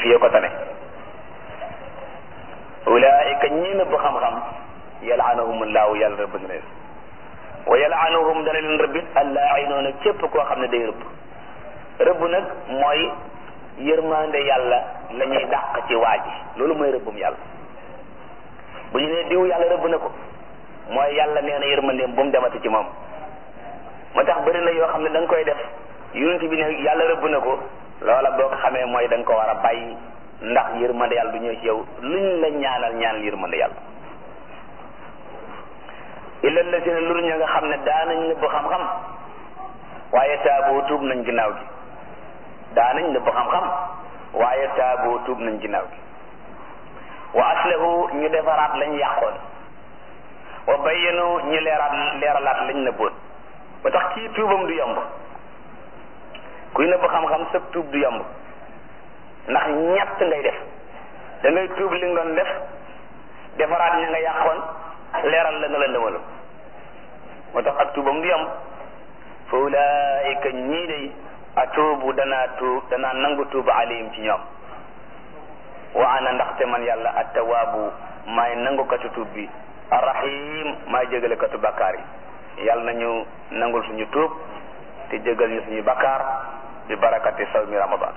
yee ko tane ulaika ñii nëbb xam-xam yalaanahumullahu yàlla rëbb na leen wa yalaanuhum dana leen rëbbit allaainoona képp koo xam ne day rëbb rëbb nag mooy yërmande yàlla la ñuy dàq ci waa ji loolu mooy rëbbum yàlla bu ñu nee diw yàlla rëbb na ko mooy yàlla nee na yërmandeem bu mu demati ci moom moo tax bëri na yoo xam ne da nga koy def yonent bi ne yàlla rëbb na ko loola boo ko xamee mooy da nga ko war a bàyyi ndax yërmande yàlla du ñëw ci yow luñ la ñaanal ñaanal yërmande yàlla illa lazina lur ña nga xam ne daanañ nëbb xam-xam waaye taaboo tuub nañ ginnaaw gi daanañ nëbb xam-xam waaye taaboo tuub nañ ginnaaw gi wa aslahu ñu defaraat lañ yàqoon wa bayyanu ñu leeraat leeralaat lañ nëbboon ba tax kii tuubam du yomb kuy nëbb xam-xam sëb tuub du yomb ndax ñett ngay def da ngay tuub li nga doon def defaraat ña nga yàqoon leeral la nga la ndëmaloon moo tax ak tuubam du yomb fa ulaayika ñii day atuubu danaa tuub danaa nangu tuuba alayhim ci ñoom wa ana ndaxte man yàlla attawaabu maay nangukatu tuub bi arrahim maay jégalekatu bakkaar yi yàlla nañu nangul suñu tuub te jégal ñu suñu bakkaar bi barakati sawmi ramadan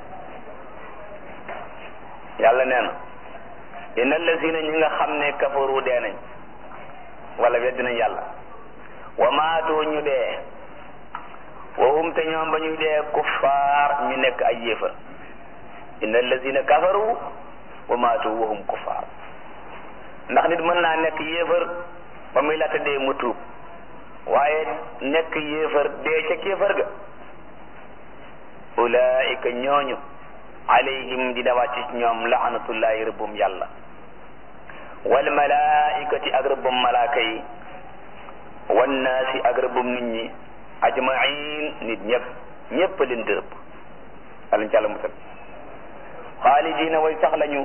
yàlla nee na inna allazina ñi nga xam ne kafaru dee nañ wala weddi nañ yàlla wa maatu ñu dee wa hum te ñoom ba ñuy dee kuffaar ñu nekk ay yéefar inna allazina kafaru wa maatu wa hum kuffaar ndax nit mën naa nekk yéefar ba muy laata dee mu tuub waaye nekk yéefar dee ca kéefar ga ulaika ñooñu alayhim dina wàcc ci ñoom laanatullahi rëbbum yàlla wal malaikati ak rëbbum malaaka yi wannaasi ak rëbbum nit ñi ajmain nit ñëpp ñëpp leen di rëbb alañ ci àlla musal xaalidina way sax lañu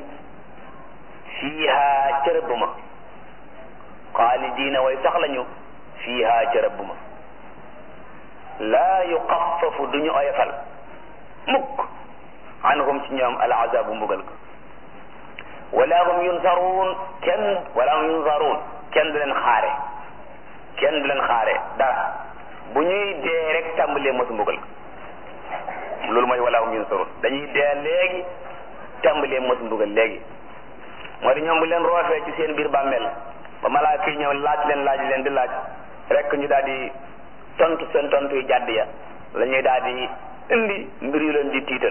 fiiha ca rëbb ma xaalidina way sax lañu fiiha ca rëbb ma laa yuxaffafu duñu oyofal mukk anhum ci ñoom al azabu mbugal ko wala hum yunsaruun kenn wala hum yunsaruun kenn du leen xaare kenn du leen xaare dara bu ñuy dee rek tàmbalee mos mbugal ko loolu mooy wala hum yunsaruun dañuy dee léegi tàmbalee mos mbugal léegi moo di ñoom bu leen roofee ci seen biir bàmmeel ba malaaka yi ñëw laaj leen laaj leen di laaj rek ñu daal di tontu seen tontu yu jàdd ya la ñuy daal di indi mbir yu leen di tiital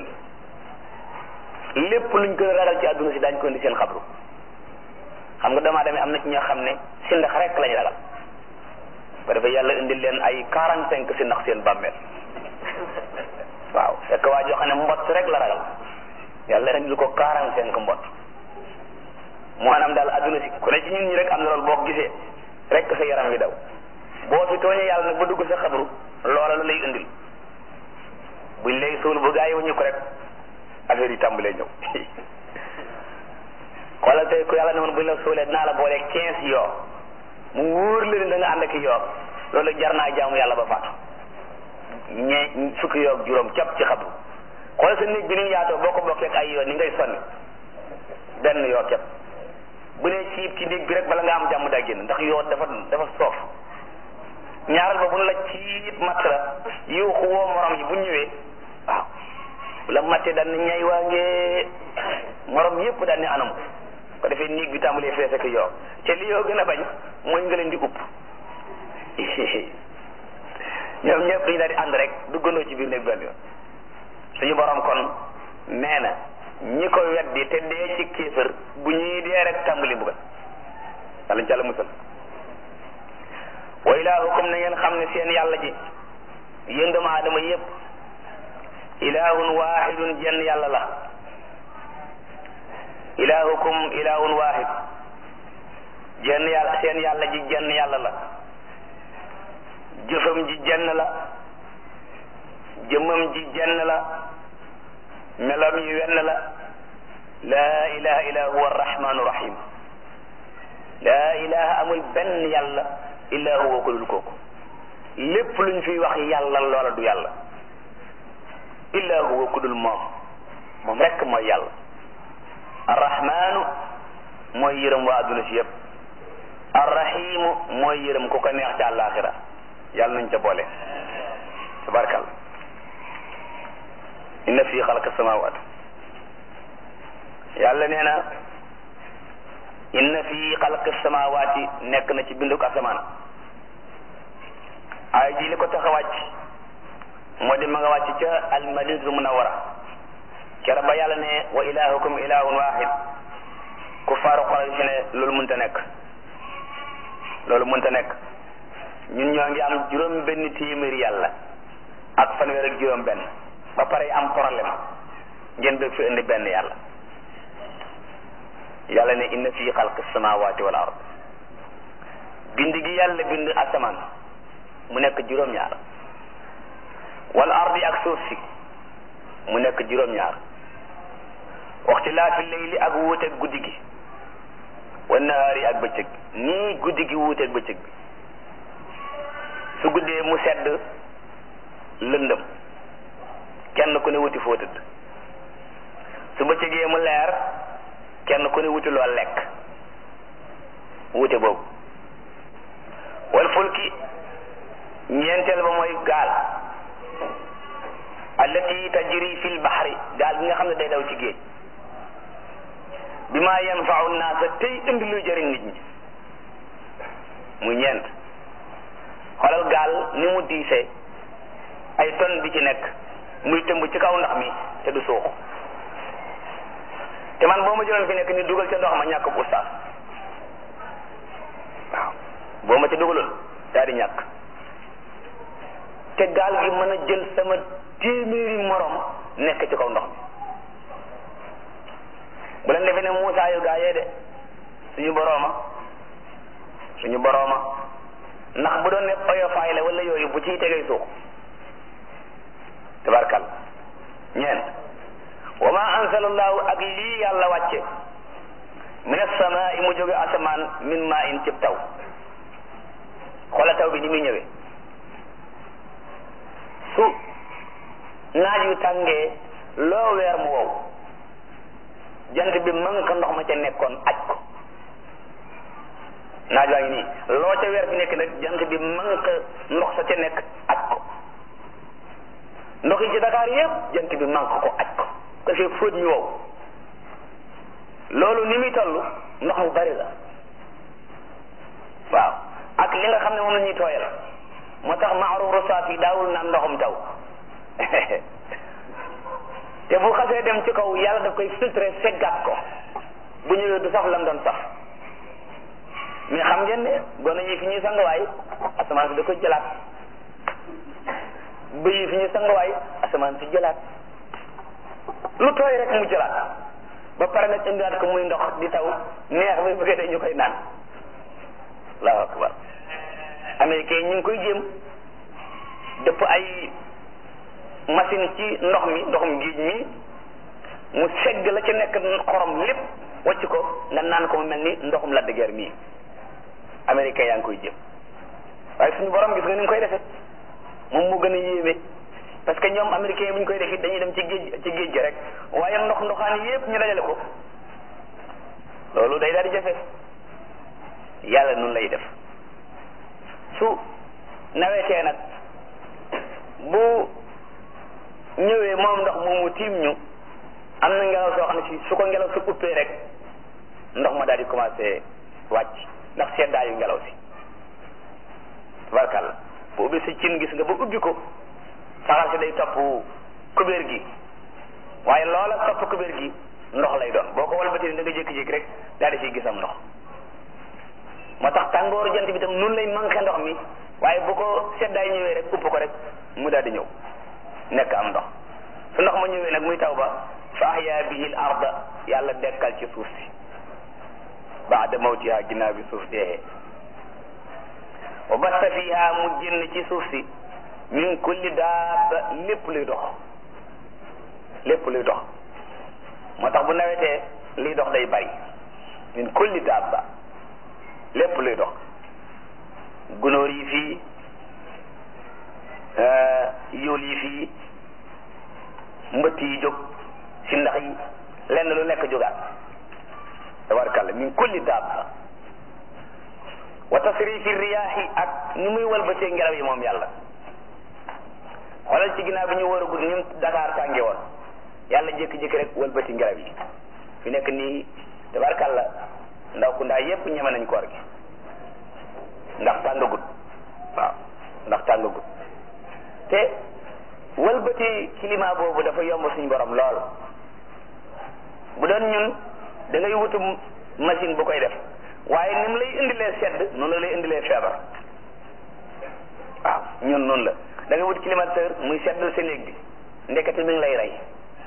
lépp luñ gën a ragal ci àdduna si daañu ko indi seen xabru xam nga doomu aadama am na ci ñoo xam ne si ndax rek lañu ragal ba dafa yàlla indil leen ay quarante cinq si ndax seen bàmmeel waaw fekk waa joo xam ne mbott rek la ragal yàlla indil ko quarante cinq mbott maanaam daal àdduna si ku ne ci ñun ñi rek am na loolu boo ko gisee rek sa yaram wi daw boo fi tooñee yàlla nag ba dugg sa xabru loola la lay indil buñ lay suul bu gaa yi wuñu ko rek affaire yi tàmbalee ñëw xoolal tey ku yàlla ne woon buñ la suulee dinaa la boole quinze yoo mu wóor la ne da nga ànd ak yoo loolu jar naa jaamu yàlla ba faatu ñee fukki yoo ak juróom cap ci xabru xoolal sa néeg bi ni mu yaatoo boo ko bokkee ak ay yoo ni ngay sonni benn yoo cap bu ne ciib ci néeg bi rek bala nga am jàmm daa génn ndax yoo dafa dafa soof ñaaral ba bu la ciib matt la yuuxu woo morom yi bu ñëwee waaw bu la mattee daan na ñay waa ngee morom yépp daan ne anam ko defee néeg bi tàmbalee fees ak yoo te li yoo gën a bañ mooy nga leen di upp ñoom ñëpp dañu daal di ànd rek duggandoo ci biir néeg benn yoon suñu borom kon nee na ñi ko weddi te dee ci kéefër bu ñuy dee rek tàmbali mbugal yàlla ñu ci àlla musal wa ilaahukum na ngeen xam ne seen yàlla ji yéen doomu aadama yépp ilaahun waahidun jenn yàlla la ilaahukum ilaahun waahid jenn yàlla seen yàlla ji jenn yàlla la jëfam ji jenn la jëmmam ji jenn la melam yi wenn la laa ilaha illa huwa arrahmanu rahim laa ilaha amul benn yàlla illa huwa ko dul kooku lépp luñ fiy wax yàlla loola du yàlla illa huwa ku dul moom moom rekk mooy yàlla arrahmaanu mooy yërëm waa adduna si yëpp arrahimu mooy yërëm ku ko neex ca àllaaxira yàlla nañ ca boole tabarkal inna fi xalqa samawat yàlla nee na inna fi xalqi samawati nekk na ci binduk asamaan ay ji li ko tax a wàcc moo di ma nga wàcc ca almadinatul munawara kera ba yàlla ne wa ilahukum ilahun wahid ku faaru Quraysh ne loolu mënta nekk loolu mënta nekk ñun ñoo ngi am juróom benn téeméeri yàlla ak fanweer ak juróom benn ba pare am problème ngeen bëgg fi indi benn yàlla yàlla ne inna fi xalqi samawati wal ard bind gi yàlla bind asamaan mu nekk juróom-ñaar wal ardi ak suuf si mu nekk juróom-ñaar waxtilaafi layli ak wuuteeg guddi gi wa nahaari ak bëccëg nii guddi gi wuuteeg bëccëg bi su guddee mu sedd lëndëm kenn ku ne wuti foo tëdd su bëccëgee mu leer kenn ku ne wuti loo lekk wuute boobu wal fulki ñeenteel ba mooy gaal allati tajri fil bahri gaal gi nga xam ne day daw ci géej bi ma yanfau naasa tey indi luy jëriñ nit ñi muy ñeent xoolal gaal ni mu diisee ay ton bi ci nekk muy tëmb ci kaw ndox mi te du suux te man boo ma jëloon fi nekk ni dugal ca ndox ma ñàkk bu ustaas waaw boo ma ca dugaloon daal di ñàkk te gaal gi mën a jël sama téeméeri morom nekk ci kaw ndox mi bu leen defee ne Muusaa yu gaa yee de suñu borooma suñu borooma ndax bu doon ne oyofaay la wala yooyu bu ciy tegee suux tabarkal ñeent wa ma ansalallahu ak lii yàlla wàcce min as-samaa'i mu jóge asamaan min maa in cib taw xoola taw bi ni muy ñëwee su naaj yu tàngee loo weer mu wow jant bi mën ko ndox ma ca nekkoon aj ko naaj waa ngi nii loo ca weer fi nekk nag jant bi mën ko ndox sa ca nekk aj ko ndox yi ci Dakar yépp jant bi mën ko aj ko ko fee fóot ñu wow loolu ni muy toll ndox mu bari la waaw ak li nga xam ne moom la ñuy tooyal moo tax maaruf rosaat yi daawul naan ndoxum taw te bu xasee dem ci kaw yàlla daf koy filtré seggaat ko bu ñëwee du saf lam doon saf mais xam ngeen ne gone yi fi ñuy sangawaay asamaan si da koy jëlaat bëy yi fi ñuy sangawaay asamaan si jëlaat lu tooy rek mu jëlaat ba pare nag indiwaat ko muy ndox di taw neex ba bëggee dañu koy naan allahu akbar américain ñu ngi koy jéem dëpp ay machine ci ndox mi ndoxum géej mi mu segg la ca nekk xorom lépp wàcc ko nga naan ko mu mel ni ndoxum la dëgër mii américain yaa ngi koy jéem waaye suñu borom gis nga ni mu koy defee moom moo gën a yéeme parce que ñoom américain bu ñu koy def it dañuy dem ci géej ci géej gi rek waaye ndox ndoxaan yépp ñu dajale ko loolu day daal di jafe yàlla nun lay def su nawetee nag bu ñëwee moom ndox moomu tiim ñu am na ngelaw soo xam ne si su ko ngelaw si uppee rek ndox ma daal di commencé wàcc ndax seddaayu ngelaw si tabarkàlla bu ubbi si cin gis nga ba ubbi ko saxar si day topp kubéer gi waaye loola topp kubéer gi ndox lay doon boo ko walbatee da nga jékki-jékki rek daal di siy gisam ndox moo tax tàngooru jant bi tam nun lay manqué ndox mi waaye bu ko seddaay ñëwee rek upp ko rek mu daal di ñëw nekk am ndox su ndox ma ñëwee nag muy taw ba fa ahya bihi al arda yàlla dekkal ci suuf si baada mawtiha ginnaaw bi suuf deexee wa basta fiha mu génn ci suuf si min kulli daaba lépp luy dox lépp luy dox moo tax bu nawetee liy dox day bari min kulli daaba lépp luy dox gunóor yi fii yóol yi fii mbëtt yi jóg si ndax yi lenn lu nekk jógaat kulli daaba wa tasrifi riyaahi ak ni muy walbatee ngelaw yi moom yàlla xoolal ci ginnaaw bi ñu war a gudd ni mu Dakar tànge woon yàlla jékki-jékki rek walbati ngelaw yi fi nekk nii tabarkàlla ndaw ku ndaa yépp ñeme nañ koor gi ndax tàngagut waaw ndax tàngagut te walbati climat boobu dafa yomb suñu borom lool bu doon ñun da ngay wutu machine bu koy def waaye ni mu lay indilee sedd noonu la lay indilee feebar waaw ñun noonu la da ngay wut climatiseur muy seddal sa néeg bi ndekete mi ngi lay rey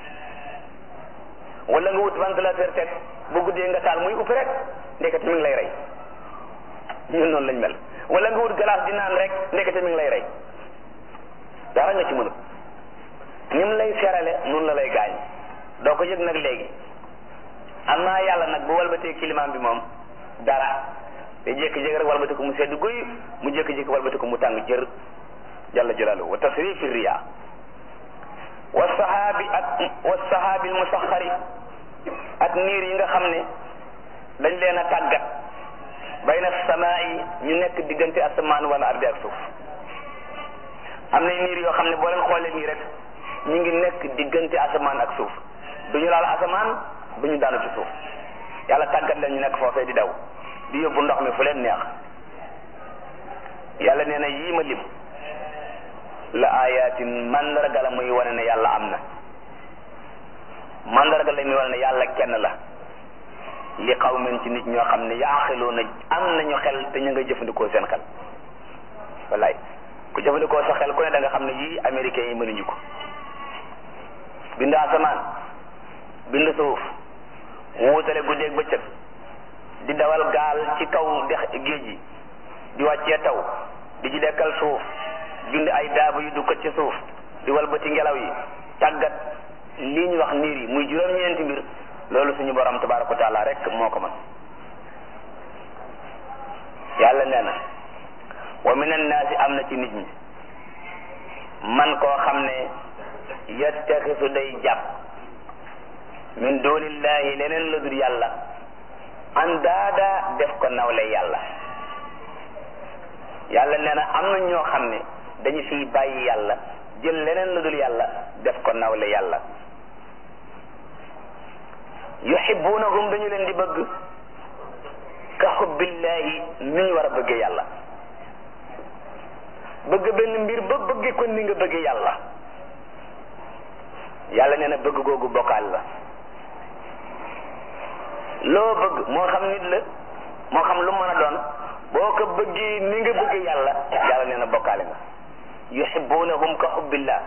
wala nga wut ventilateur teg bu guddee nga taal muy upp rek ndekete mi ngi lay rey ñun noonu lañ mel wala nga wut glace di naan rek ndekete mi ngi lay rey dara nga ci mënut ni mu lay serale noonu la lay gaañ doo ko yëg nag léegi am naa yàlla nag bu walbatee climat bi moom dara te jékki-jékki rek walbati ko mu sedd guy mu jékki-jékki walbati ko mu tàng jër jalla jalaaluhu wa tasrifi riya wa sahaabi ak wa sahaabi musaxari ak niir yi nga xam ne dañ leen a tàggat bayna samaa yi ñu nekk diggante asamaan wala ardi ak suuf am na niir yoo xam ne boo leen xoolee nii rek ñu ngi nekk diggante asamaan ak suuf du ñu laal asamaan du ñu daanu ci suuf yàlla tàggat leen ñu nekk foofee di daw di yóbbu ndox mi fu leen neex yàlla nee na yii ma lim la ayatin mandarga la muy wane ne yàlla am na mandarga la muy wane ne yàlla kenn la li qawmin ci nit ñoo xam ne yaaxiluuna am nañu xel te ñu nga jëfandikoo seen xel wallaay ku jëfandikoo sa xel ku ne da nga xam ne yii américains yi mënuñu ko bind asamaan bind suuf wuutale guddeeg bëccëg di dawal gaal ci kaw dex géej gi di wàccee taw di ci dekkal suuf bind ay daaba yu dukkat ci suuf di walbati ngelaw yi tàggat lii ñu wax niir yi muy juróom-ñeenti mbir loolu suñu borom tabaraka wa taala rek moo ko mën yàlla nee na wa min annaasi am na ci nit ñi man koo xam ne yattaxisu day jàpp min dunillahi leneen la dul yàlla an daada def ko nawle yàlla yàlla nee na am na ñoo xam ne dañu fiy bàyyi yàlla jël leneen la dul yàlla def ko nawle yàlla yuhibbunahum dañu leen di bëgg ka xubbillahi ni ñu war a bëggee yàlla bëgg benn mbir ba bëgge ko ni nga bëggee yàlla yàlla nee na bëgg googu bokkaal la loo bëgg moo xam nit la moo xam lu mën a doon boo ko bëggee ni nga bëggee yàlla yàlla nee na bokkaale nga yuhibbunahum ka xubbillah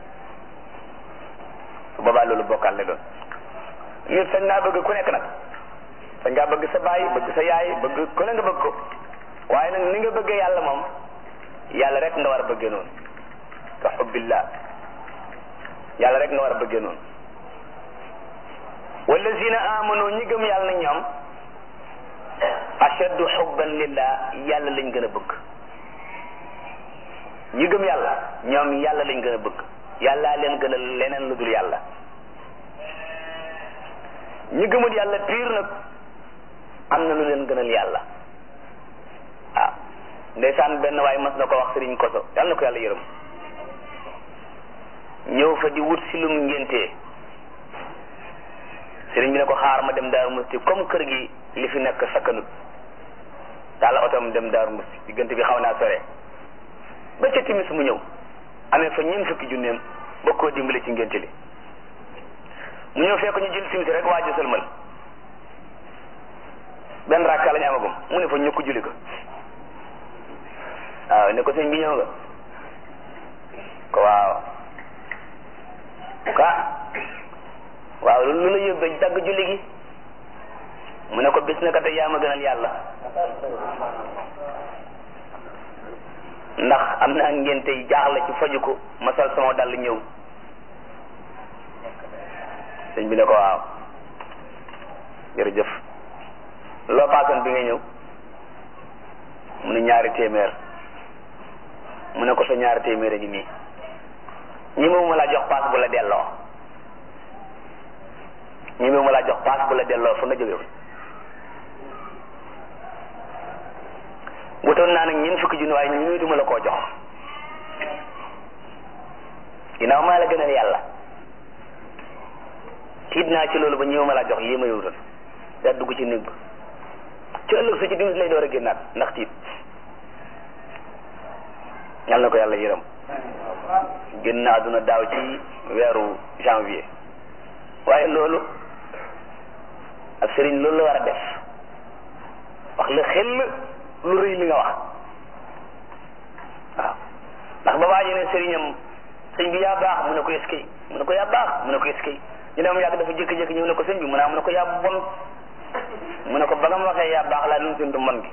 su boobaa loolu bokkaal la doon nit sañ naa bëgg ku nekk nag sañ ngaa bëgg sa baay bëgg sa yaay bëgg ku ne nga bëgg ko waaye nag ni nga bëggee yàlla moom yàlla rek nga war a bëggee noonu ka xubbillah yàlla rek nga war a bëggee noonu wallazina amanu ñi gëm yàlla na ñoom ashaddu xubban lillah yàlla lañ gën a bëgg ñi gëm yàlla ñoom yàlla lañ gën a bëgg yàllaa leen gën a leneen lu dul yàlla ñi gëmul yàlla piir nag am na lu leen gënal yàlla ah ndeysaan benn waaye mas na ko wax sëriñ koso yàlla na ko yàlla yërëm ñëw fa di wut si lum ngéntee sëriñ bi ne ko xaar ma dem daaru musti comme kër gi li fi nekk sakkanut taal otom dem daaru musti diggante bi xaw naa sore ba ca timis mu ñëw amee fa ñeent fukki junneem ba koo dimbali ci ngénte li mu ñëw fekk ñu jël timis rek waa ji sëlmal benn rakka lañu amagum mu ne fa ñukk julli ko waaw ne ko sëñ bi ñëw nga ko waaw ka waaw lu la yóbbee dagg julli gi mu ne ko bis na ka tey yaa ma gënal yàlla ndax am naa ngénte yi jaaxle ci faju ko ma sol sama dàll ñëw sëñ bi ne ko waaw jërëjëf loo paasoon bi nga ñëw mu ne ñaari téeméer mu ne ko sa ñaari téeméer a ngi nii ñi mu ma la jox paas bu la delloo ñi mu ma la jox paas bu la delloo fa nga jóge wutoon naa nag ñeent fukki junni waaye ñu wéetuma la koo jox ginnaaw maa la gënal yàlla tiit naa ci loolu ba ñëw ma laa jox lii ma yowutoon daa dugg ci néeg ba ci ëllëg su ci dimis lay door a génnaat ndax tiit yal na ko yàlla yërëm génn na àdduna daaw ci weeru janvier waaye loolu ak sëriñ loolu la war a def wax la xel lu rëy li nga wax waaw ndax ba waaji ne sëriñam sëñ bi yaa baax mu ne ko eskay mu ne ko yaa baax mu ne ko eskay ñu ne moom yàgg dafa jékki-jékki ñëw ne ko sëñ bi mu ne mu ne ko yaa bon mu ne ko ba nga ma waxee yaa baax laa doon séntu mbon gi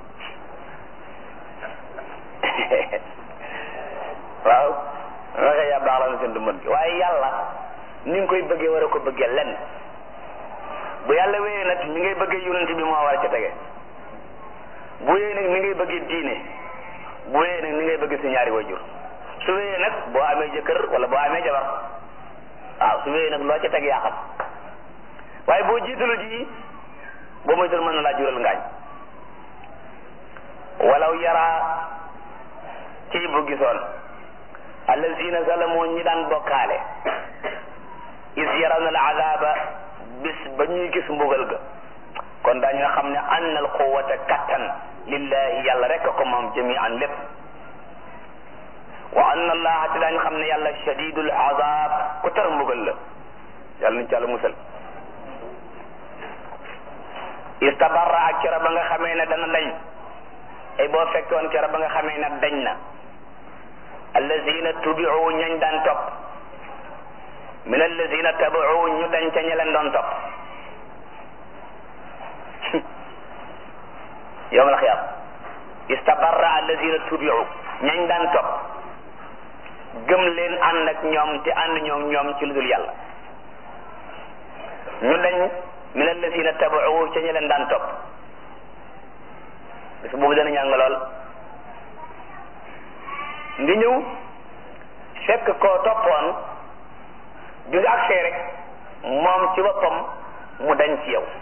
waaw ma waxee yaa baax laa doon séntu mbon gi waaye yàlla ni nga koy bëggee war a ko bëggee lenn bu yàlla wéyee nag ni ngay bëggee yonent bi moo war a ca tege bu wéyee nag ni ngay bëggee diine bu wéyee nag ni ngay bëggee sa ñaari wajur su wéyee nag boo amee jëkkër wala boo amee jabar waaw su wéyee nag loo ca teg yaa xam waaye boo jiitalu ji boo moytul mën na laa jural ngaañ walaw yaraa ci bu gisoon allazina zalamoo ñi daan bokkaale is yarawna al azaba bis ba ñuy gis mbugal ga kon daañu nga xam ne anna al quwwata kattan lillahi yàlla rek ko moom jami'an lépp wa anna allaha te daañu xam ne yàlla shadidul azab ku tar mbugal la yàlla nañ ci yàlla musal istabarra ak kera ba nga xamee ne dana dañ ay boo fekkoon kera ba nga xamee ne dañ na allazina tubiu ñañ daan topp min allazina tabiu ñu dañ ca ña leen doon topp yowmal xiyaam istabarra allazina tubiu ñañ daan topp gëm leen ànd ak ñoom te ànd ñoom ñoom ci lu dul yàlla ñu dañ min allazina tabiu ca ña leen daan topp bis boobu dana ñàng lool ndi ñëw fekk koo toppoon bi nga agsee rek moom ci boppam mu dañ ci yow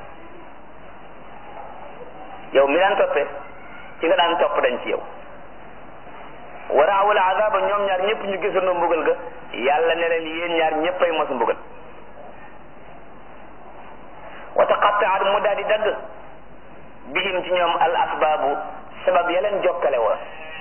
yow mi daan toppe ci nga daan topp dañ ci yow waraawul azaba ñoom ñaar ñëpp ñu gisandoo mbugal ga yàlla ne leen yéen ñaar ñëppay mos mbugal wa taqattaat mu daal di dagg bihim ci ñoom al asbaabu sabab ya leen jokkale woon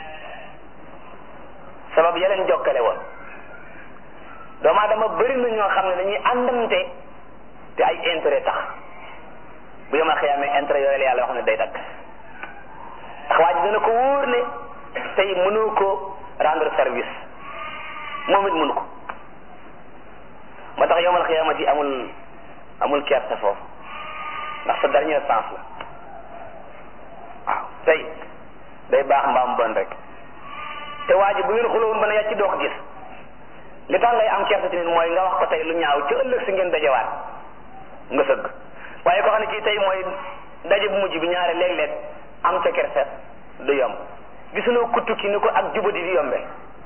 sabab ya leen jokkale woon doomu aadama bëri na ñoo xam ne dañuy àndante te ay intérêt tax bu yomal xiyaamee intérêt yooyu la yàlla wax ne day dagg ndax waa ji dana ko wóor ne tey mënoo ko rendre service moom it mënu ko moo tax yomal xiyaamati amul amul kersa foofu ndax sa dernière chance la waaw tey day baax mbaam bon rek te waa ji bu ngeen xulowoon ba ne yàcc doo ko gis li tax ngay am kersa ci nit mooy nga wax ko tey lu ñaaw ci ëllëg si ngeen dajewaat nga sëgg waaye ko xam ne kii tey mooy daje bu mujj bi ñaare léeg-léeg am ca kersa du yomb gisuloo kuttu ki ni ko ak jubadi di yombe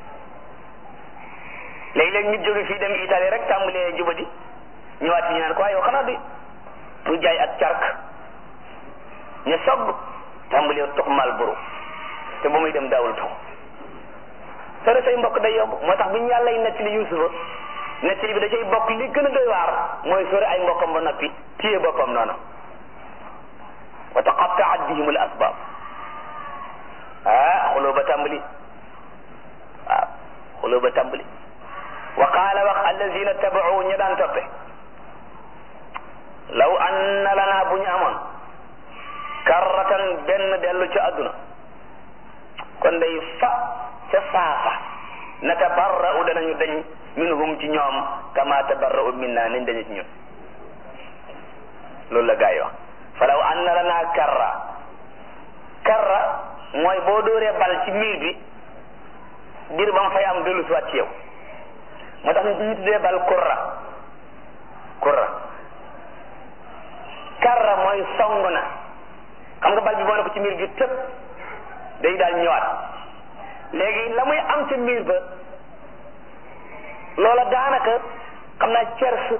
léeg-léeg nit jóge fii dem Italie rek tàmbalee jubadi ñëwaat ci ñu naan ko waaye yow xanaa du du jaay ak cark ñu sogg tàmbalee tux mal buru te ba muy dem daawul tux sore say mbokk day yomb moo tax bu ñu yàlla nettali Yuusufa nettali bi da cay bokk li gën a doy waar mooy sore ay mbokkam ba noppi téye boppam noonu wa taqattaat bihim al asbab ah xuloo ba tàmbali waaw xuloo ba tàmbali wa qaala wax allazina tabau ñu daan toppe law anna lana bu ñu amoon karratan benn dellu ci àdduna kon day fa ca saafa natabarra'u danañu dañ minhum ci ñoom kama tabarra'u minna nañ dañu ci ñun loolu la gaa yi wax falaw anna lana karra karra mooy boo dóoree bal ci miir bi diir ba mu fay am dellu siwaat ci yow moo tax ñu ñu tuddee bal kurra kurra karra mooy song na xam nga bal bi boo ne ko ci miir bi tëb day daal ñëwaat léegi la muy am ca miir ba loola daanaka xam naa cers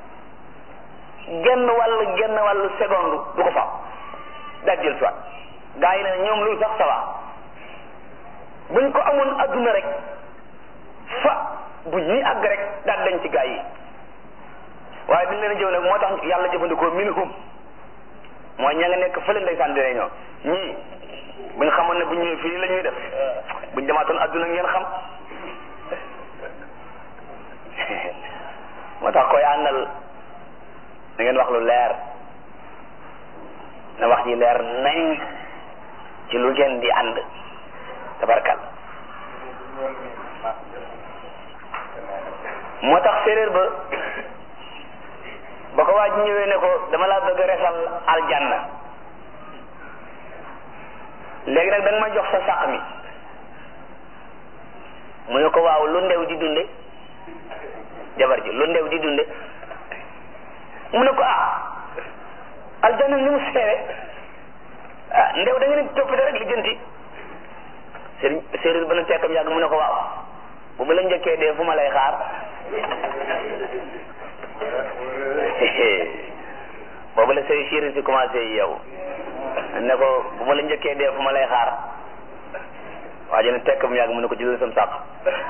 genn wàll genn wàllu seconde du ko fa daal jël soit gaa yi ne ñoom loolu sax sawa buñ ko amoon adduna rek fa bu ñuy àgg rek daal dañ ci gaa yi waaye dañ leen a jëw nag moo tax yàlla jëfandikoo minhum mooy ña nga nekk fële ndeysaan di réunion ñii buñ xamoon ne bu ñëwee fii la ñuy def buñ demaatoon adduna ngeen xam moo tax koy àndal da ngeen wax lu leer na wax ji leer nañ ci lu ngeen di ànd tabarkal moo tax séeréer ba ba ko waa ji ñëwee ne ko dama laa bëgg a resal aljanna léegi nag da nga ma jox sa sàq mi mu ne ko waaw lu ndew di dunde jabar ji lu ndew di dunde mu ne ko ah aljanna ni mu seere ah ndew da nga ne toppite rek li jënti sëriñ séeréer ba na tekkam yàgg mu ne ko waaw bu ma la njëkkee dee fu ma lay xaar boobu la say séeréer si commencé yow ne ko bu ma la njëkkee dee fu ma lay xaar waa ji ne tekkam yàgg mu ne ko jëlal sam sàq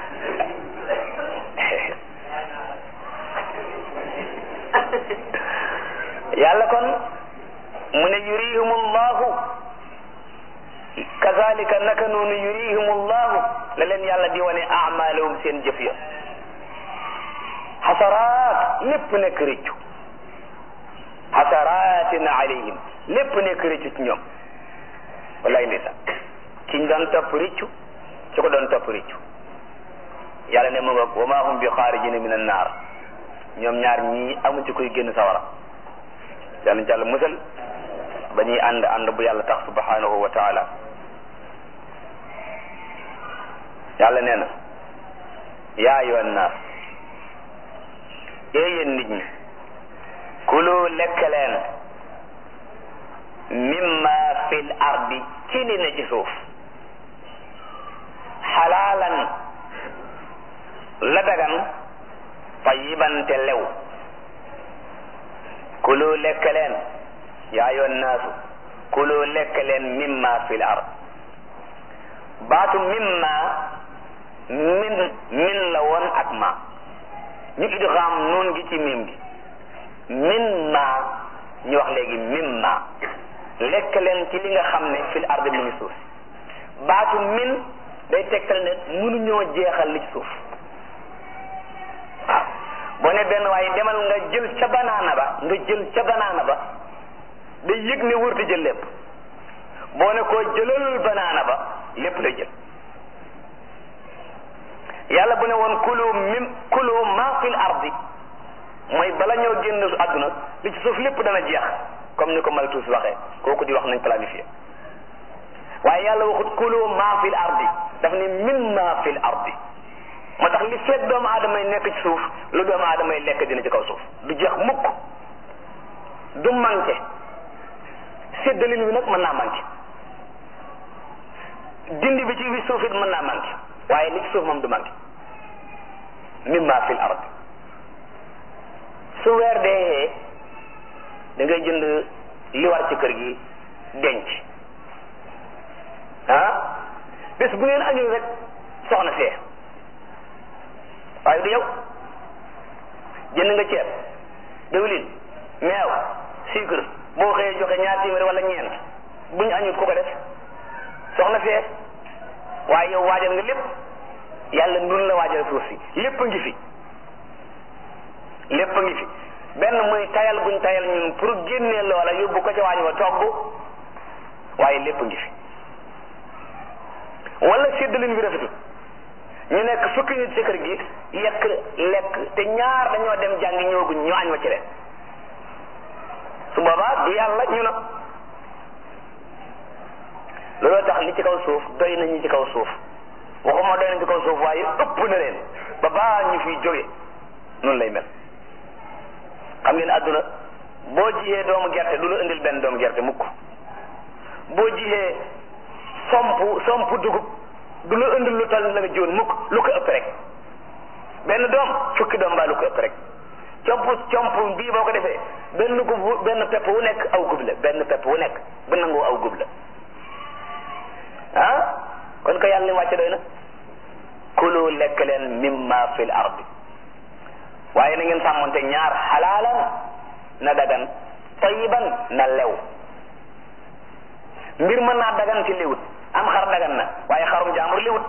yàlla kon mu ne yurihum allahu kazalika naka noonu yurihum allahu la leen yàlla di wane amalahum seen jëf ya xasaraat lépp nekk rëccu xasaraatin alayhim lépp nekk rëccu ci ñoom wallaay ndeysaan kiñ doon topp rëccu ci ko doon topp rëccu yàlla ne mu nga wa ma hum bi xaarijina min annaar ñoom ñaar ñii amu ci koy génn sawara yàlla jàll musal ba ñuy ànd ànd bu yàlla tax subhanahu wa taala yàlla nee na yaa ayyuhan naas ee yéen nit ñi kulu lekk leen mimma fil ardi ci li ne ci suuf xalaalan la dagan tayiban te lew kulu lekk leen yaa yoon naasu kulu lekk leen mimma fil ard baatu mimma min min la woon ak ma ñu idgham noon gi ci mim gi min ma ñu wax léegi mimma lekk leen ci li nga xam ne fil ard mi ngi suuf baatu min day tegtal ne mënuñoo jeexal li ci suuf waaw boo ne benn waaye demal nga jël ca banaana ba nga jël ca banaana ba day yëg ne wërta jël lépp boo ne koo jëlal banaana ba lépp lay jël yàlla bu ne woon kulu mim kulu ma fil ardi mooy bala ñoo génn àdduna li ci suuf lépp dana jeex comme ni ko Malthus waxee kooku di wax nañ planifié waaye yàlla waxut kulu ma fil ardi daf ne min ma fil ardi moo tax li fekk doomu aadama yi nekk ci suuf lu doomu aadama yi lekk dina ci kaw suuf du jeex mukk du manqué séddalin wi nag mën naa manqué dindi bi ci wi suuf it mën naa manqué waaye li ci suuf moom du manqué mimma fil ard su weer dee da ngay jënd li war ci kër gi denc ah bés bu ngeen añul rek soxna see waaye du yow jënd nga ceeb diwlin meew sucre boo xëyee joxe ñaar téeméer wala ñeent bu ñu añut ku ko def soxna fee waaye yow waajal nga lépp yàlla nun la waajal suuf si lépp a ngi fi lépp a ngi fi benn muy tayal guñ tayal ñun pour génnee loola yóbbu ko ca waañ wa togg waaye lépp a ngi fi wala séddalin bi rafetul ñu nekk fukki nit ci kër gi yekk lekk te ñaar dañoo dem jàngi ñëwaguñ ñu añ wa ci leen su boobaa du yàlla ñu na looloo tax li ci kaw suuf doy nañu ci kaw suuf waxuma doy nañu ci kaw suuf waaye ëpp na leen ba baa ñu fiy jóge noonu lay mel xam ngeen àdduna boo jiyee doomu gerte du la indil benn doomu gerte mukk boo jiyee somp somp dugub du la indil lu tal la nga jiwoon mukk lu ko ëpp rek benn doom fukki doom baa lu ko ëpp rek comp comp bii boo ko defee benn gub benn pepp wu nekk aw gub la benn pepp wu nekk bu nangoo aw gub la ah kon ko yàlla li wàcce doy na kulu lekk leen mimma fil ardi waaye na ngeen sàmmonte ñaar xalaalan na dagan tayiban na lew mbir mën naa dagan ci liwut am xar dagan na waaye xarum jaambur liwut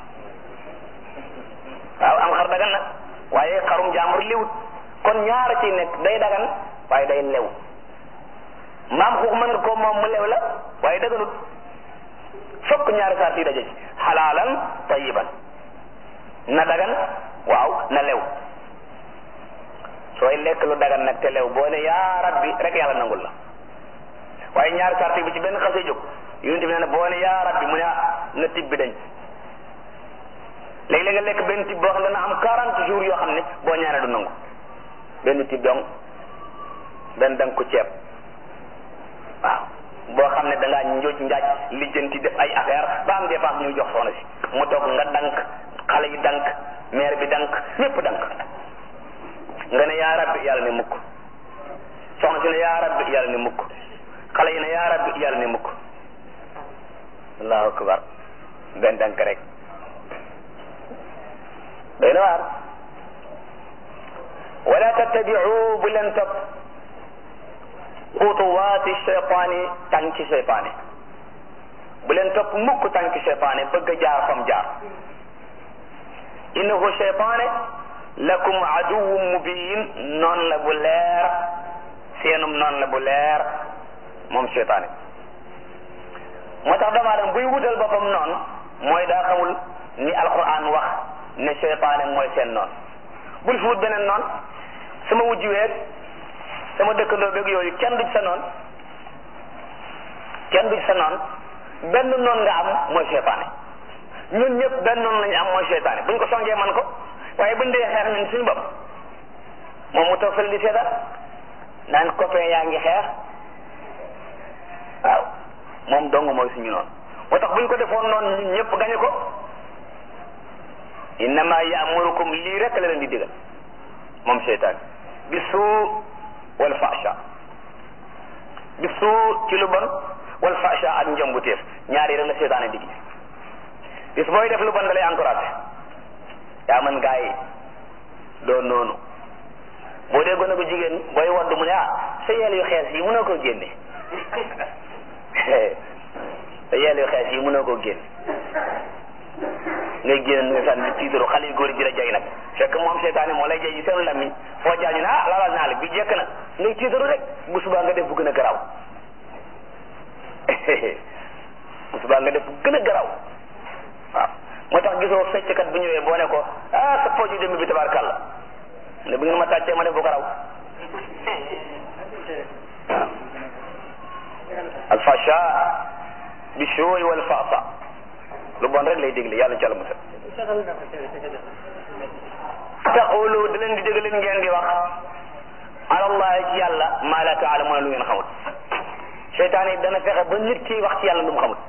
waaw am xar dagan na waaye xarum jaambur liwut kon ñaara ci nekk day dagan waaye day lew mbaam xuux mën nga ko moom mu lew la waaye daganut fokk ñaari saar yi daje ci xalaalan tayiban na dagan waaw na lew sooy lekk lu dagan nag te lew boo ne yaa rabbi rek yàlla nangul la waaye ñaari sart bi ci benn xasee jóg yonent bi nee na boo ne yaa rabbi mu ne na tib bi dañ léegi-léeg nga lekk benn tib boo xam ne dana am quarante jours yoo xam ne boo ñaanee du nangu benn tib dong benn danga ko ceeb waaw boo xam ne da ngaa njooj njaaj lijjanti def ay affaire ba am dépense ñuy jox soxna si mu toog nga dank xale yi dank maire bi dank ñépp dank nga ne yaa rabbi yàlla ne mukk soxna si ne yaa rabbi yàlla ne mukk xale yi ne yaa rabbi yàlla ne mukk allahu akbar benn dank rek doy na waar wala tattabiu bu leen topp xutuwaati cheytaani tànki cheytaani bu leen topp mukk tànki cheytaani bëgg a jaar fam jaar innahu cheytaane lakum aduwwun mubin noon la bu leer seenum noon la bu leer moom cheytaane moo tax doomu aadama buy wutal boppam noon mooy daa xamul ni alquran wax ne cheytaane mooy seen noon bul fi wut beneen noon sama wujj weeg sama dëkkandoo beeg yooyu kenn du ci sa noon kenn du ci sa noon benn noon nga am mooy cheytaane ñun ñëpp benn noon lañu am mooy cheytaane buñ ko songee man ko waaye buñ dee xeex ñun suñu bopp moom mu toog fële di seetaan naan copain yaa ngi xeex waaw moom dong mooy suñu noonu moo tax buñ ko defoon noonu ñun ñëpp gañe ko innama yaamurukum lii rek la leen di digal moom seytaan bi suu wal fasha bi suu ci lu bon wal fasha ak njombuteef ñaar yi rek la seytaane dig bis booy def lu bon da lay encouragé yaa man gaa yi doo noonu boo dee gone bu jigéen booy wadd mu ne ah sa yeel yu xees yi mënoo koo génne sa yeel yu xees yi mënoo koo génne ngay génn nga sànni tiitaru xale yu góor yi di la jay nag fekk moom seetaane moo lay jay yi seen lamiñ foo jaañu ne ah lalal naa la bi jekk na ngay tiitaru rek bu subaa nga def bu gën a garaaw bu subaa nga def bu gën a garaaw waaw moo tax gisoo fecckat bu ñëwee boo ne ko ah sa pooju démb bi tabaarkàlla ne bu ngeen ma tàccee ma def bu garaaw waaw alfasha bi shooy wal faasa lu bon rek lay dégle yàlla ci àlla musal taqulu da leen di dégg leen ngeen di wax alallahi ci yàlla maa la taalamuuna lu ngeen xamut seytaan yi dana fexe ba nit ki wax ci yàlla lu mu xamut